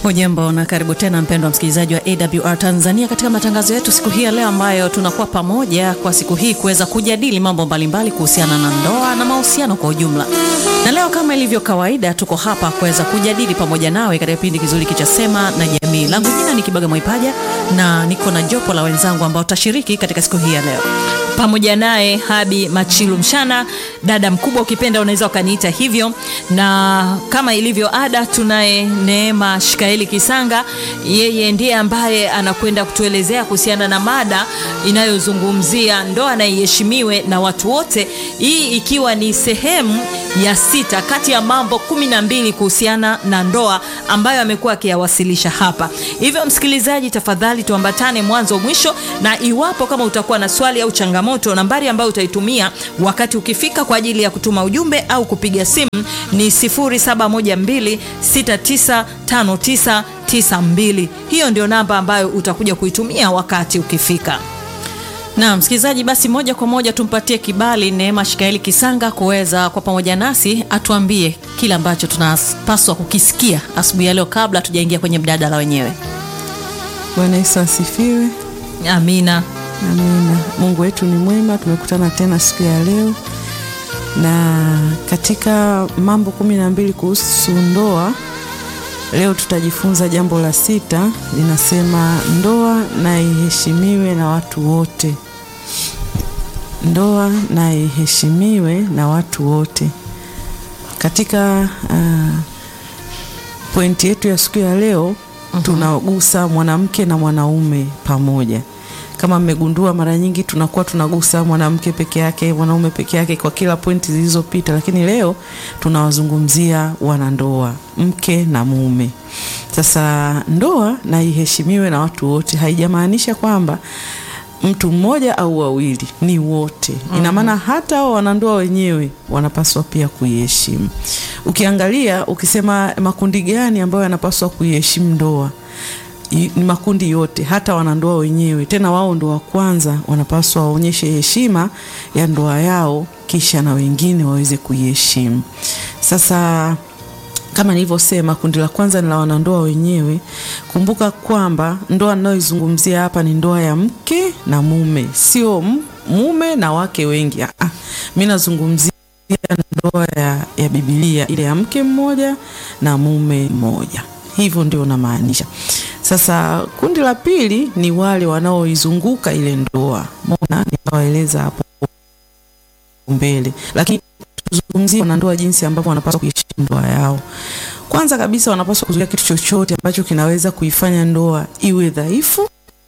Hujambo na karibu tena mpendwa msikilizaji wa AWR Tanzania katika matangazo yetu siku hii ya leo, ambayo tunakuwa pamoja kwa siku hii kuweza kujadili mambo mbalimbali kuhusiana na ndoa na mahusiano kwa ujumla. Na leo kama ilivyo kawaida, tuko hapa kuweza kujadili pamoja nawe katika kipindi kizuri cha Sema na Jamii. Langu jina ni Kibaga Mwaipaja na niko na jopo la wenzangu ambao tutashiriki katika siku hii ya leo pamoja naye Habi Machilu Mshana, dada mkubwa ukipenda unaweza ukaniita hivyo, na kama ilivyo ada, tunaye Neema Shikaeli Kisanga. Yeye ndiye ambaye anakwenda kutuelezea kuhusiana na mada inayozungumzia ndoa na iheshimiwe na watu wote, hii ikiwa ni sehemu ya sita kati ya mambo kumi na mbili kuhusiana na ndoa ambayo amekuwa akiyawasilisha hapa. Hivyo msikilizaji, tafadhali tuambatane mwanzo mwisho, na iwapo kama utakuwa na swali au changamoto, nambari ambayo utaitumia wakati ukifika kwa ajili ya kutuma ujumbe au kupiga simu ni 0712695992. Hiyo ndio namba ambayo utakuja kuitumia wakati ukifika. Na msikilizaji, basi moja kwa moja tumpatie kibali Neema Shikaeli Kisanga kuweza kwa pamoja nasi atuambie kile ambacho tunapaswa kukisikia asubuhi ya leo kabla tujaingia kwenye mjadala wenyewe. Bwana Yesu asifiwe. Amina. Amina. Mungu wetu ni mwema, tumekutana tena siku ya leo, na katika mambo kumi na mbili kuhusu ndoa, leo tutajifunza jambo la sita, linasema ndoa na iheshimiwe na watu wote. Ndoa na iheshimiwe na watu wote. Katika uh, pointi yetu ya siku ya leo uh-huh. tunagusa mwanamke na mwanaume pamoja kama mmegundua, mara nyingi tunakuwa tunagusa mwanamke peke yake, mwanaume peke yake kwa kila pointi zilizopita, lakini leo tunawazungumzia wanandoa, mke na mume. Sasa ndoa na iheshimiwe na watu wote haijamaanisha kwamba mtu mmoja au wawili, ni wote. Ina maana hata hao wanandoa wenyewe wanapaswa pia kuiheshimu. Ukiangalia, ukisema makundi gani ambayo yanapaswa kuiheshimu ndoa ni makundi yote, hata wanandoa wenyewe. Tena wao ndo wa kwanza wanapaswa waonyeshe heshima ya ndoa yao, kisha na wengine waweze kuiheshimu. Sasa kama nilivyosema, kundi la kwanza ni la wanandoa wenyewe. Kumbuka kwamba ndoa ninayoizungumzia hapa ni ndoa ya mke na mume, sio mume na wake wengi. Ah, mimi nazungumzia ndoa ya, ya Biblia ile ya mke mmoja na mume mmoja, hivyo ndio namaanisha. Sasa kundi la pili ni wale wanaoizunguka ile ndoa. Mbona nitawaeleza hapo mbele, lakini tuzungumzie wanandoa jinsi ambavyo wanapaswa kuishi ndoa yao. Kwanza kabisa, wanapaswa kuzuia kitu chochote ambacho kinaweza kuifanya ndoa iwe dhaifu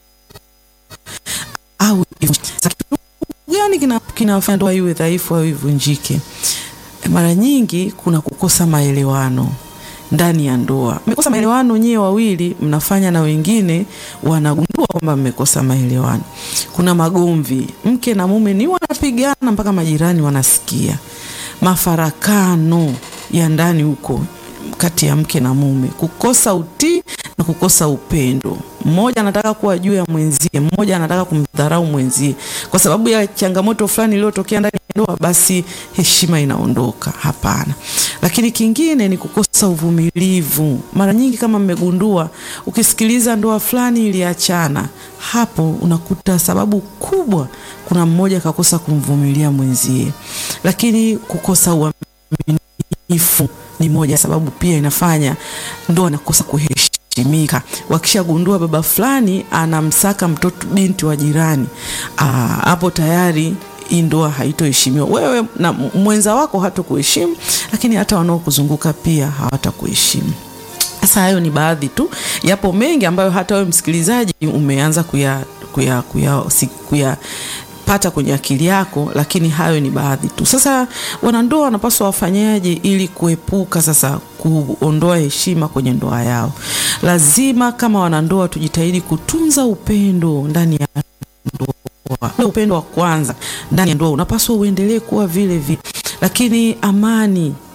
au kitu gani kinafanya ndoa iwe dhaifu au ivunjike? Mara nyingi kuna kukosa maelewano ndani ya ndoa. Mmekosa maelewano nyewe wawili, mnafanya na wengine wanagundua kwamba mmekosa maelewano. Kuna magomvi, mke na mume ni wanapigana mpaka majirani wanasikia, mafarakano ya ndani huko kati ya mke na mume, kukosa utii na kukosa upendo. Mmoja anataka kuwa juu ya mwenzie, mmoja anataka kumdharau mwenzie kwa sababu ya changamoto fulani iliyotokea ndani ya ndoa, basi heshima inaondoka. Hapana. Lakini kingine ni kukosa uvumilivu. Mara nyingi kama mmegundua, ukisikiliza ndoa fulani iliachana, hapo unakuta sababu kubwa, kuna mmoja kakosa kumvumilia mwenzie. Lakini kukosa uaminifu ni moja sababu pia inafanya ndoa inakosa kuheshimika. Wakishagundua baba fulani anamsaka mtoto binti wa jirani, hapo tayari hii ndoa haitoheshimiwa. Wewe na mwenza wako hatakuheshimu, lakini hata wanaokuzunguka pia hawatakuheshimu. Sasa hayo ni baadhi tu, yapo mengi ambayo hata wewe msikilizaji umeanza kuya, kuya, kuya, kuya pata kwenye akili yako, lakini hayo ni baadhi tu. Sasa wanandoa wanapaswa wafanyaje ili kuepuka sasa kuondoa heshima kwenye ndoa yao? Lazima kama wanandoa tujitahidi kutunza upendo ndani ya ndoa. Upendo wa kwanza ndani ya ndoa unapaswa uendelee kuwa vile vile, lakini amani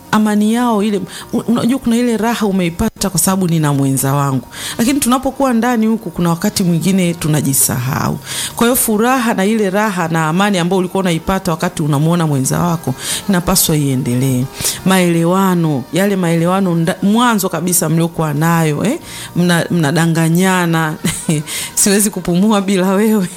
amani yao ile, unajua kuna ile raha umeipata kwa sababu nina mwenza wangu, lakini tunapokuwa ndani huku, kuna wakati mwingine tunajisahau. Kwa hiyo furaha na ile raha na amani ambayo ulikuwa unaipata wakati unamwona mwenza wako inapaswa iendelee. Maelewano, yale maelewano mwanzo kabisa mliokuwa nayo eh? Mnadanganyana mna siwezi kupumua bila wewe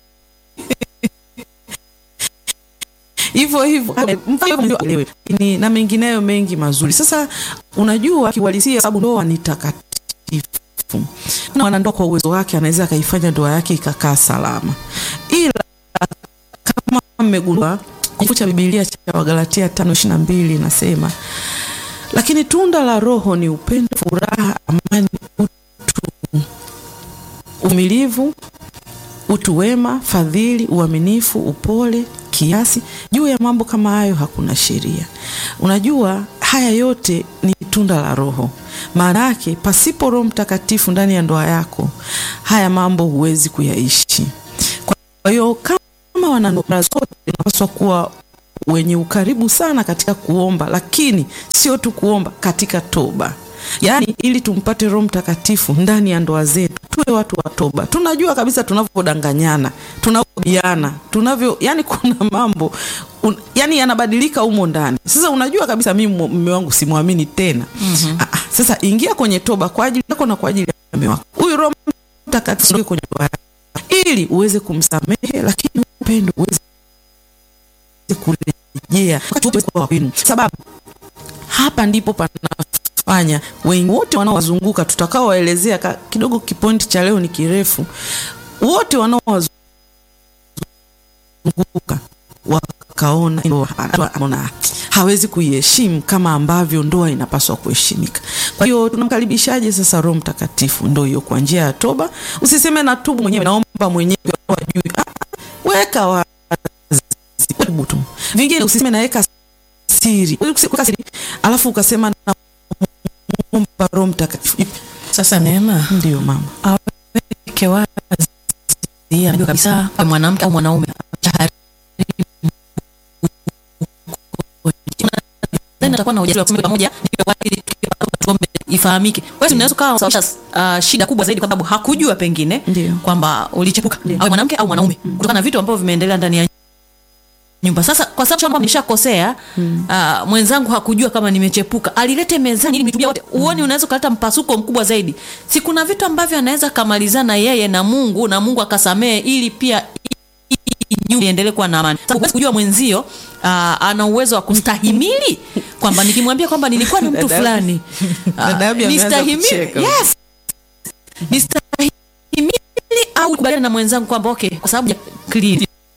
hivyo hivyo ni na mengineyo mengi mazuri. Sasa unajua kiuhalisia, sababu ndoa ni takatifu, na mwanandoa kwa uwezo wake anaweza akaifanya ndoa yake ikakaa salama, ila kama mmegundua kitabu cha Biblia cha Wagalatia 5:22 inasema, lakini tunda la Roho ni upendo, furaha, amani, utu, uvumilivu, utu wema, fadhili, uaminifu, upole kiasi. Juu ya mambo kama hayo hakuna sheria. Unajua, haya yote ni tunda la Roho. Maana yake pasipo Roho Mtakatifu ndani ya ndoa yako, haya mambo huwezi kuyaishi. Kwa hiyo kama wanandoa zote tunapaswa kuwa wenye ukaribu sana katika kuomba, lakini sio tu kuomba, katika toba Yaani, ili tumpate Roho Mtakatifu ndani ya ndoa zetu, tuwe watu wa toba. Tunajua kabisa tunavyodanganyana, tunavyobiana, tunavyo, yani kuna mambo un, yani yanabadilika humo ndani. Sasa unajua kabisa mimi mume wangu simwamini tena. mm -hmm. Ah, sasa ingia kwenye toba kwa ajili yako na kwa ajili ya mume wako. Huyu Roho Mtakatifu kwenye ndoa yako ili uweze kumsamehe, lakini upendo uweze kurejea kwa wenu, sababu hapa ndipo pana fanya wengi wote wanaowazunguka tutakaowaelezea kidogo. Kipointi cha leo ni kirefu. Wote wanaowazunguka wakaona ona hawezi kuiheshimu kama ambavyo ndoa inapaswa kuheshimika. Kwa hiyo tunamkaribishaje sasa Roho Mtakatifu? Ndio hiyo, kwa njia ya toba. Usiseme na tubu mwenyewe, naomba mwenyewe, wajui weka wazi tu, vingine usiseme naweka siri, alafu ukasema na Roho Mtakatifu. Sasa Neema, ndio mama aweke wazi anajua kabisa mwanamke au mwanaume atakuwa na ujasiri wa kusema pamoja tuombe ifahamike. Wewe unaweza ukawa unasababisha uh, shida kubwa zaidi kwa sababu hakujua pengine kwamba ulichepuka au mwanamke au mwanaume kutokana na vitu ambavyo vimeendelea ndani ya nyumba. Sasa kwa sababu kwamba nishakosea, hmm. uh, mwenzangu hakujua kama nimechepuka, alilete mezani ili nitubia wote. Uone, unaweza kuleta mpasuko mkubwa zaidi. Si kuna vitu ambavyo anaweza kamalizana yeye na Mungu na Mungu akasamee ili pia nyumba iendelee kuwa na amani. Sasa huwezi kujua mwenzio uh, ana uwezo wa kustahimili kwamba nikimwambia kwamba nilikuwa na mtu fulani uh, nistahimili, yes, nistahimili au kubaliana na mwenzangu kwamba okay, kwa sababu ya clean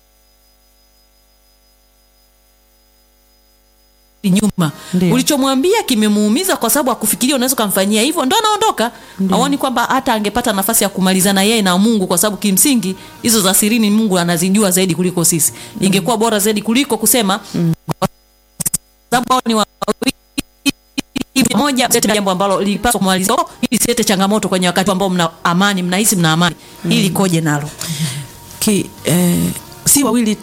nyuma ulichomwambia kimemuumiza, kwa sababu akufikiria unaweza kumfanyia hivyo, ndo anaondoka. Aoni kwamba hata angepata nafasi ya kumalizana yeye na Mungu, kwa sababu kimsingi hizo za sirini Mungu anazijua zaidi kuliko sisi. Ingekuwa bora zaidi kuliko kusema mm. kwa sababu ni wawili moja jambo ambalo lilipaswa kumalizwa ili silete changamoto kwenye wakati ambao mna amani, mnahisi mna amani mm. ili koje nalo ki eh, si wawili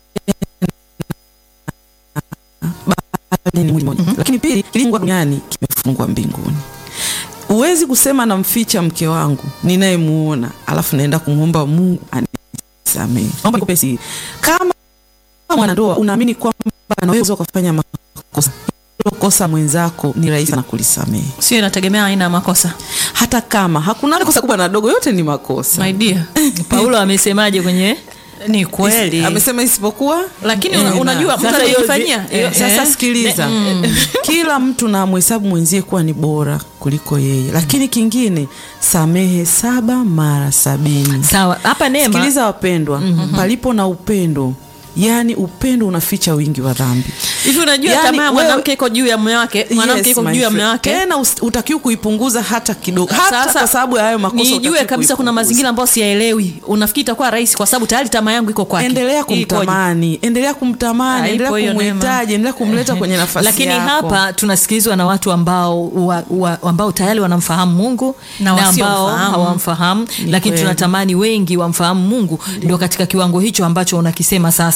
ni mwili mmoja. Mm -hmm. Lakini pili, kilingwa duniani kimefungwa mbinguni. Huwezi kusema namficha mke wangu ninayemuona, alafu naenda kumwomba Mungu anisamehe. Naomba nikupe siri. Kama mwanandoa unaamini kwamba anaweza kufanya makosa, kosa mwenzako ni rahisi sana kulisamehe. Sio, inategemea aina ya makosa. Hata kama hakuna kosa kubwa na dogo, yote ni makosa. My dear. Paulo amesemaje kwenye ni kweli Is, amesema isipokuwa, lakini una, unajua mtu anajifanyia. Sasa sikiliza, mm. kila mtu na mhesabu mwenzie kuwa ni bora kuliko yeye, lakini kingine, samehe saba mara sabini. Sawa, hapa Neema, sikiliza wapendwa, mm -hmm. palipo na upendo Yaani upendo unaficha wingi wa dhambi. Hivi unajua yani, tamaa mwanamke iko juu ya mume wake, mwanamke iko juu ya mume wake. Tena utakiwa kuipunguza hata kidogo. Hata kwa sababu ya hayo makosa nijue kabisa kuna mazingira ambayo siyaelewi. Unafikiri itakuwa rahisi kwa sababu tayari tamaa yangu iko kwake. Endelea kumtamani, endelea kumtamani, endelea kumhitaji, endelea kumleta kwenye nafasi Lakini yako. hapa tunasikilizwa na watu ambao wa, wa, ambao tayari wanamfahamu Mungu na, na ambao hawamfahamu, lakini tunatamani wengi wamfahamu Mungu. Ndio katika kiwango hicho ambacho unakisema sasa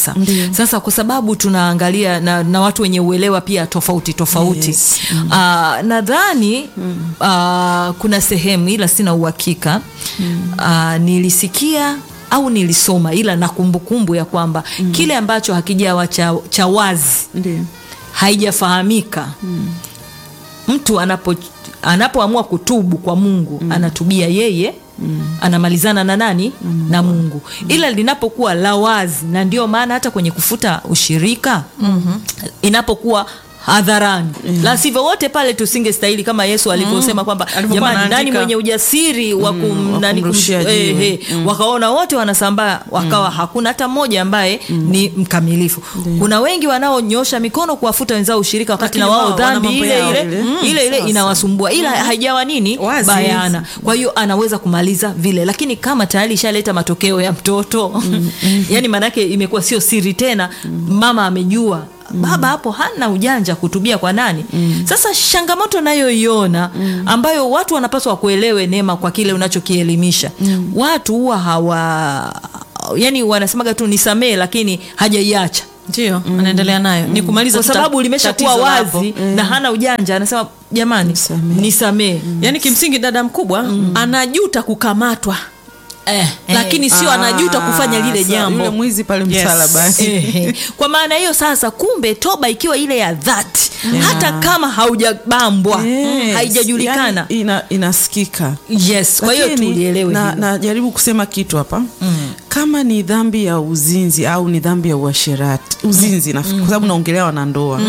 sasa Ndiyo. sasa kwa sababu tunaangalia na, na watu wenye uelewa pia tofauti tofauti Yes. Ah, nadhani ah, kuna sehemu ila sina uhakika Ah, nilisikia au nilisoma ila na kumbukumbu ya kwamba kile ambacho hakijawa cha, cha wazi Ndio. haijafahamika mtu anapo anapoamua kutubu kwa mungu anatubia yeye anamalizana na nani na mungu ila linapokuwa la wazi na ndio maana hata kwenye kufuta ushirika inapokuwa hadharani la sivyo wote pale tusingestahili kama yesu alivyosema kwamba Alivyokuwa jamani nani anaandika. mwenye ujasiri wa kum, wa nani kum- kumrushia eh, jiwe. eh, wakaona wote wanasambaa wakawa hakuna hata mmoja ambaye ni mkamilifu kuna wengi wanaonyosha mikono kuwafuta wenzao ushirika wakati Lakini na wao wao wana dhambi mambo ile yao ile ile. Mm, ile ile sawa, inawasumbua ila haijawa nini Wazi. bayana kwa hiyo anaweza kumaliza vile lakini kama tayari ishaleta matokeo ya mtoto yani maanake imekuwa sio siri tena mama amejua baba hapo hana ujanja kutubia kwa nani sasa changamoto nayoiona ambayo watu wanapaswa kuelewe neema kwa kile unachokielimisha watu huwa hawa yani wanasemaga tu nisamee lakini hajaiacha ndio anaendelea nayo ni kumaliza kwa tu sababu ta- limeshakuwa tatizo wazi lapo. na hana ujanja anasema jamani Nisamee. nisamee yaani kimsingi dada mkubwa anajuta kukamatwa eh, lakini sio anajuta kufanya lile sa- jambo Yule mwizi pale Yes. msalabani. Ehe. kwa maana hiyo sasa kumbe toba ikiwa ile ya dhati hata kama haujabambwa Yes. haijajulikana Yani ina, inasikika yes kwa hiyo Lakini, tulielewe na, hilo. najaribu kusema kitu hapa kama ni dhambi ya uzinzi au ni dhambi ya uasherati uzinzi na kwa sababu naongelea wanandoa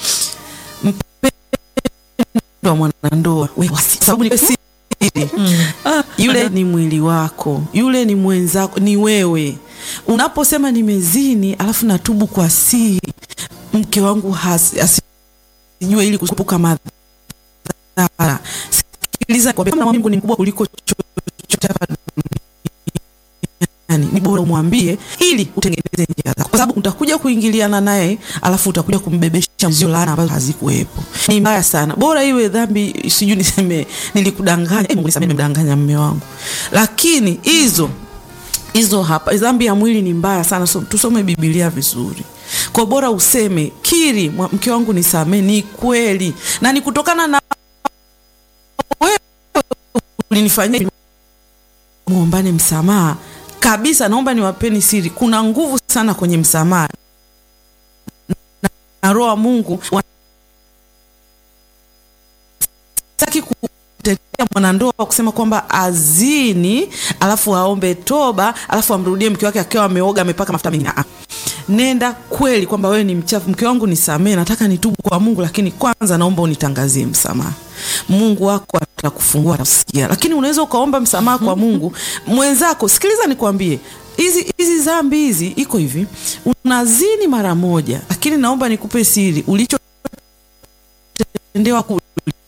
mpendwa mwanandoa we- wasi- kwa sababu ni siri Ah, yule ni mwili wako yule ni mwenzako ni wewe unaposema nimezini alafu natubu kwa siri mke wangu hasi- asijue ili kuepuka madhara sikiliza nikwambie, kama Mungu ni mkubwa kuliko chochote hapa duniani ni bora umwambie ili utengeneze njia zako, kwa sababu utakuja kuingiliana naye alafu utakuja kumbebesha mzio laana ambazo hazikuwepo. Ni mbaya sana, bora iwe dhambi, sijui niseme nilikudanganya, eh, Mungu nisamehe, nimemdanganya mume wangu, lakini hizo hizo hapa dhambi ya mwili ni mbaya sana so, tusome Biblia vizuri kwa bora useme kiri mwa- mke wangu nisamee ni kweli na ni kutokana na wewe ulinifanyia hivi. muombane msamaha kabisa naomba niwapeni siri kuna nguvu sana kwenye msamaha na, na roho wa Mungu sitaki kutetea mwanandoa kusema kwamba azini alafu aombe toba alafu amrudie mke wake akiwa ameoga amepaka mafuta mengi. Ah, ah. Nenda kweli kwamba wewe ni mchafu, mke wangu nisamee, nataka nitubu kwa Mungu, lakini kwanza naomba unitangazie msamaha. Mungu wako atakufungua, atakusikia. Lakini unaweza ukaomba msamaha kwa Mungu mwenzako. Sikiliza nikwambie, hizi hizi dhambi hizi iko hivi, unazini mara moja, lakini naomba nikupe siri, ulichotendewa kule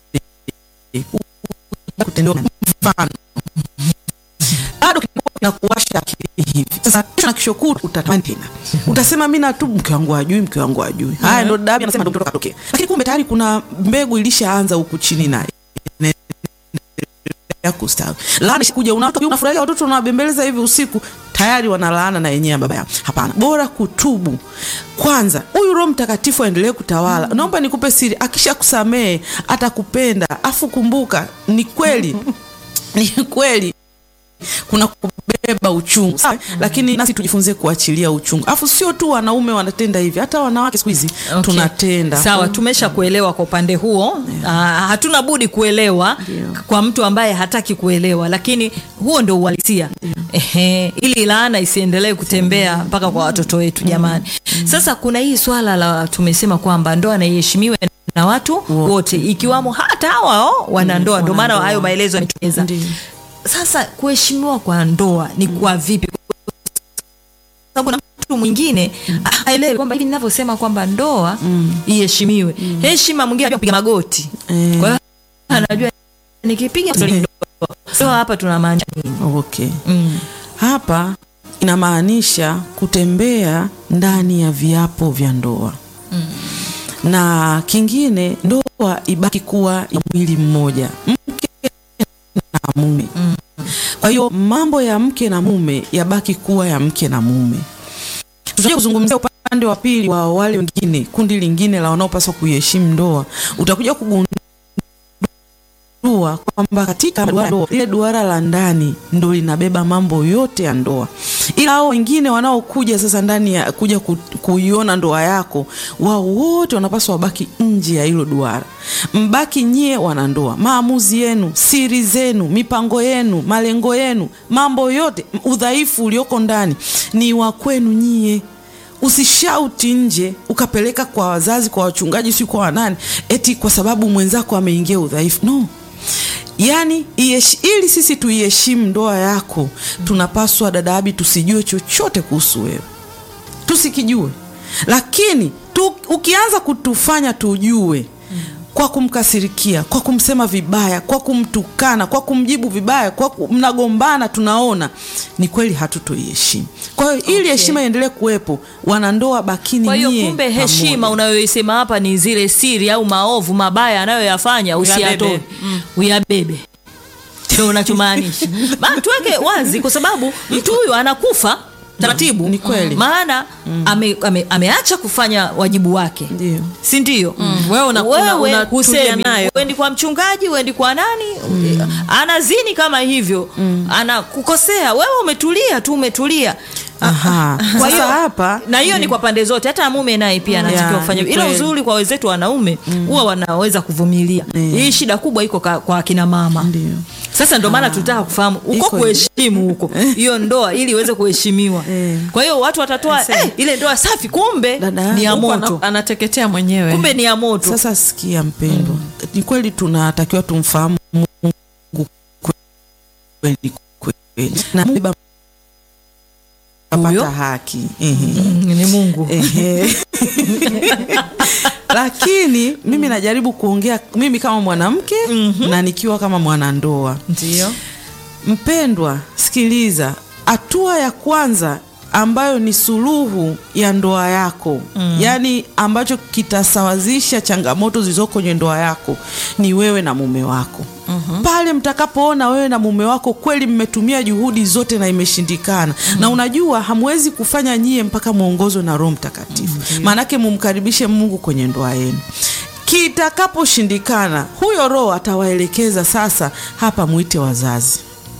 kutendewa mfano bado kilikuwa kinakuwasha akili hivi. Sasa kesho na kesho kutwa utatamani tena, utasema mimi natubu, mke wangu ajui, mke wangu ajui. Haya ndo dabi anasema ndo mtoto katokea, lakini kumbe tayari kuna mbegu ilishaanza huku chini naye ya kustawi. Laana kuja unatoka unafurahia watoto unawabembeleza hivi usiku tayari wanalaana na yenyewe baba yao. Hapana, bora kutubu kwanza. Huyu Roho Mtakatifu aendelee kutawala. Naomba nikupe siri, akisha kusamehe atakupenda. Afu kumbuka, ni kweli ni kweli kuna kubeba uchungu sawa, lakini nasi tujifunze kuachilia uchungu. Afu sio tu wanaume wanatenda hivi, hata wanawake siku hizi Okay. tunatenda. sawa tumesha kuelewa kwa upande huo Ah, hatuna budi kuelewa kwa mtu ambaye hataki kuelewa lakini huo ndio uhalisia Ehe, ili laana isiendelee kutembea mpaka kwa watoto wetu jamani sasa kuna hii swala la tumesema kwamba ndoa na iheshimiwe na watu wote ikiwamo hata hawa oh, wanandoa ndio maana wanandoa. hayo maelezo yametueleza Ndiyo. sasa kuheshimiwa kwa ndoa ni kwa vipi sababu na mtu mwingine haelewi kwamba hivi ninavyosema kwamba ndoa iheshimiwe heshima mwingine anajua kupiga magoti Eh. kwa hiyo anajua nikipiga ndoa ndoa hapa tuna maana nini Okay. mm. Hapa inamaanisha kutembea ndani ya viapo vya ndoa na kingine, ndoa ibaki kuwa ya mwili mmoja, mke na mume. Kwa hiyo mambo ya mke na mume yabaki kuwa ya mke na mume. tutakuja kuzungumzia upande wa pili wa wale wengine, kundi lingine la wanaopaswa kuiheshimu ndoa. Utakuja kugundua kwamba katika duara ndoa, ile duara la ndani ndo linabeba mambo yote ya ndoa, ila hao wengine wanaokuja sasa ndani ya kuja ku, kuiona ndoa yako, wao wote wanapaswa wabaki nje ya hilo duara. Mbaki nyie wanandoa, maamuzi yenu, siri zenu, mipango yenu, malengo yenu, mambo yote, udhaifu ulioko ndani ni wa kwenu nyie. Usishauti nje ukapeleka kwa wazazi, kwa wachungaji, si kwa wanani, eti kwa sababu mwenzako ameingia udhaifu. No, yaani iyesh, ili sisi tuiheshimu ndoa yako, tunapaswa dada Abi, tusijue chochote kuhusu wewe, tusikijue, lakini tu, ukianza kutufanya tujue kwa kumkasirikia, kwa kumsema vibaya, kwa kumtukana, kwa kumjibu vibaya, kwa kum, mnagombana, tunaona ni kweli hatutoiheshimu. Kwa hiyo ili heshima iendelee kuwepo, wanandoa bakini Kwa hiyo nyie kumbe pamoja. heshima unayoisema hapa ni zile siri au maovu mabaya anayoyafanya usiyatoe, Uyabebe. uyabebe. Ndio unachomaanisha. Ma tuweke wazi, kwa sababu mtu huyu anakufa taratibu, Ni kweli. maana ame, ame, ameacha kufanya wajibu wake, Ndio. si ndio? Wewe una- una- Wewe unatulia husemi, nayo. uendi kwa mchungaji, uendi kwa nani, anazini kama hivyo, anakukosea wewe, umetulia tu, umetulia Aha. kwa Sasa hiyo hapa na hiyo ni kwa pande zote, hata mume naye pia anatakiwa Yeah, kufanya ni ila kweli. uzuri kwa wenzetu wanaume huwa wanaweza kuvumilia. Hii shida kubwa iko ka- kwa akina mama. Ndio. Sasa ndio maana tulitaka kufahamu uko Iko kuheshimu huko hiyo ndoa ili iweze kuheshimiwa. Eh. Kwa hiyo watu watatoa eh, ile ndoa safi, kumbe Dada, ni ya Huku moto, ana- anateketea mwenyewe. kumbe ni ya moto. Sasa sikia mpendwa, ni kweli tunatakiwa tumfahamu Mungu kweli kweli, na Mungu baba Huyo? apata haki Ehe. Mm, ni Mungu. Ehe. Lakini mimi najaribu kuongea mimi kama mwanamke na nikiwa kama mwanandoa. Ndio. Mpendwa, sikiliza, hatua ya kwanza ambayo ni suluhu ya ndoa yako mm. yaani ambacho kitasawazisha changamoto zilizoko kwenye ndoa yako ni wewe na mume wako mm-hmm. pale mtakapoona wewe na mume wako kweli mmetumia juhudi zote na imeshindikana mm-hmm. na unajua hamwezi kufanya nyie mpaka mwongozwe na Roho Mtakatifu mm-hmm. maanake mumkaribishe Mungu kwenye ndoa yenu kitakaposhindikana huyo Roho atawaelekeza sasa, hapa mwite wazazi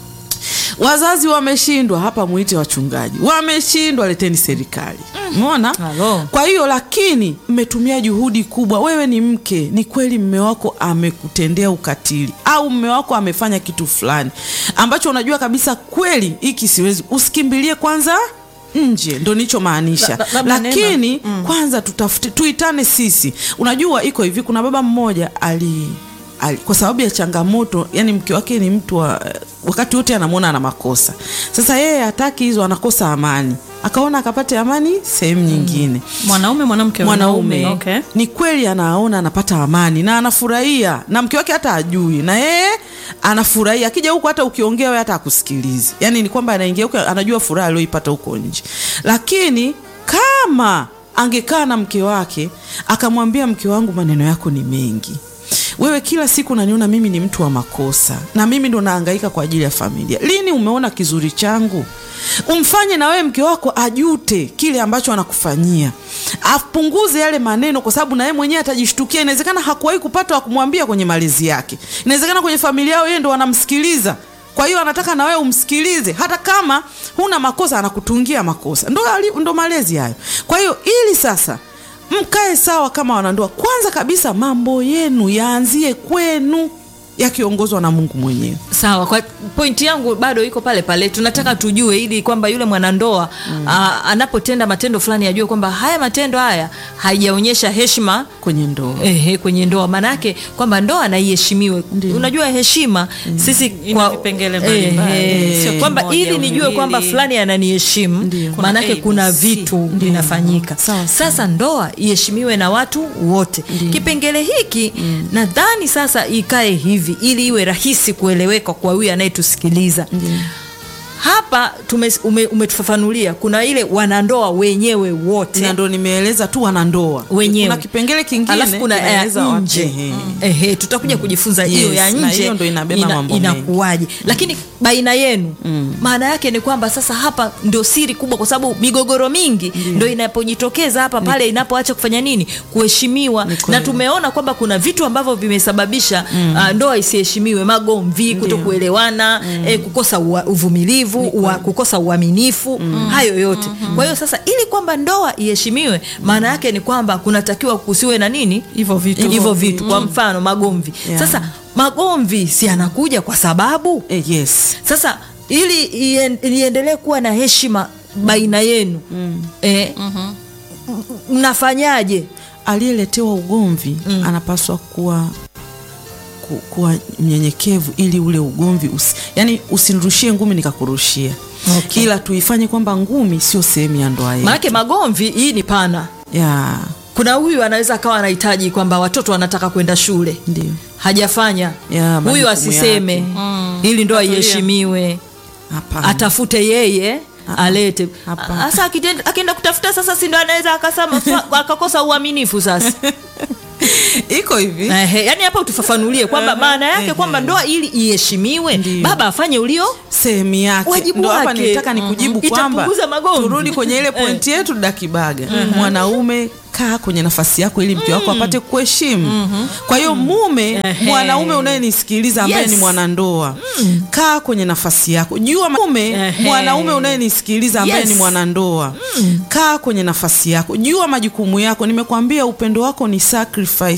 wazazi wameshindwa, hapa mwite wachungaji, wameshindwa, leteni serikali. Umeona? Halo. Kwa hiyo lakini mmetumia juhudi kubwa. Wewe ni mke, ni kweli mme wako amekutendea ukatili au mme wako amefanya kitu fulani ambacho unajua kabisa kweli hiki siwezi, usikimbilie kwanza nje, ndo nichomaanisha. La- la- labda Lakini kwanza tutafute, tuitane sisi. Unajua iko hivi, kuna baba mmoja ali ali, kwa sababu ya changamoto, yani mke wake ni mtu wa wakati wote anamwona ana makosa. Sasa yeye hataki hizo, anakosa amani, akaona akapate amani sehemu nyingine. Mwanaume mwanamke Mwanaume Okay. ni kweli anaona anapata amani na anafurahia, na mke wake hata ajui, na yeye anafurahia. Akija huku hata ukiongea wewe hata akusikilizi, yani ni kwamba anaingia huko anajua furaha aliyoipata huko nje. Lakini kama angekaa na mke wake akamwambia, mke wangu, maneno yako ni mengi wewe kila siku unaniona mimi ni mtu wa makosa na mimi ndo nahangaika kwa ajili ya familia. Lini umeona kizuri changu? Umfanye na wewe mke wako ajute kile ambacho anakufanyia, apunguze yale maneno, kwa sababu na yeye mwenyewe atajishtukia. Inawezekana hakuwahi kupata wa kumwambia kwenye malezi yake, inawezekana kwenye familia yao yeye ndo wanamsikiliza kwa hiyo anataka na wewe umsikilize, hata kama huna makosa, anakutungia makosa. Ndo, ali- ndo malezi hayo. Kwa hiyo ili sasa mkae sawa kama wanandoa, kwanza kabisa mambo yenu yaanzie kwenu, yakiongozwa na Mungu mwenyewe. Sawa, kwa pointi yangu bado iko pale pale. Tunataka tujue ili kwamba yule mwanandoa aa, anapotenda matendo fulani ajue kwamba haya matendo haya haijaonyesha heshima kwenye ndoa. Ehe, kwenye ndoa maanake kwamba ndoa na iheshimiwe. Unajua heshima sisi Ina kwa vipengele mbalimbali. ehe, Sio kwamba kimoja ili au nijue miwili. kwamba fulani ananiheshimu Ndio. maanake Kuna kuna ABC. vitu vinafanyika. Sawa, Sasa ndoa iheshimiwe na watu wote. Kipengele hiki nadhani sasa ikae hivi ili iwe rahisi kueleweka kwa huyu anayetusikiliza hapa hapa tume, ume, umetufafanulia kuna ile wanandoa wenyewe wote na ndo nimeeleza tu wanandoa wenyewe kuna kipengele kingine alafu kuna ya kinaeleza watu- nje ehe. ehe, tutakuja kujifunza hiyo Yes, ya na nje hiyo ndo inabeba mambo mengi. inakuwaje lakini baina yenu maana yake ni kwamba sasa hapa ndio siri kubwa kwa sababu migogoro mingi ndo inapojitokeza hapa pale inapoacha kufanya nini kuheshimiwa Ni kweli. na tumeona kwamba kuna vitu ambavyo vimesababisha uh, ndoa isiheshimiwe magomvi kutokuelewana eh, kukosa ua, uvumilivu ua, kukosa uaminifu hayo yote kwa hiyo sasa ili kwamba ndoa iheshimiwe maana yake ni kwamba kunatakiwa kusiwe na nini Hivyo vitu. hivyo vitu kwa mfano magomvi Yeah. sasa magomvi si anakuja kwa sababu Eh, yes sasa ili ien- iendelee kuwa na heshima baina yenu eh, mnafanyaje aliyeletewa ugomvi anapaswa kuwa ku, kuwa mnyenyekevu ili ule ugomvi usi, yani usinirushie ngumi nikakurushia Okay. ila tuifanye kwamba ngumi sio sehemu ya ndoa yetu maanake magomvi hii ni pana ya kuna huyu anaweza akawa anahitaji kwamba watoto wanataka kwenda shule ndio hajafanya Ya, huyu majukumu asiseme yake. ili ndoa Atulia. iheshimiwe hapana atafute yeye alete Hapana. sasa akitenda- akienda kutafuta sasa si ndo anaweza akasema fa- akakosa uaminifu sasa iko hivi Ehe, yani hapa utufafanulie kwamba maana yake kwamba ndoa ili iheshimiwe Ndiyo. baba afanye ulio sehemu yake Wajibu ndo hapa wake. nilitaka nikujibu Mhm. kwamba Itapunguza magomvi. turudi kwenye ile pointi yetu dakibaga mwanaume kaa kwenye nafasi yako ili mke wako apate kuheshimu kwa hiyo mume Ehe. mwanaume unayenisikiliza ambaye Yes. ni mwanandoa kaa kwenye nafasi yako jua mume Ehe. mwanaume unayenisikiliza ambaye Yes. ni mwanandoa kaa kwenye nafasi yako jua majukumu yako nimekwambia upendo wako ni sacrifice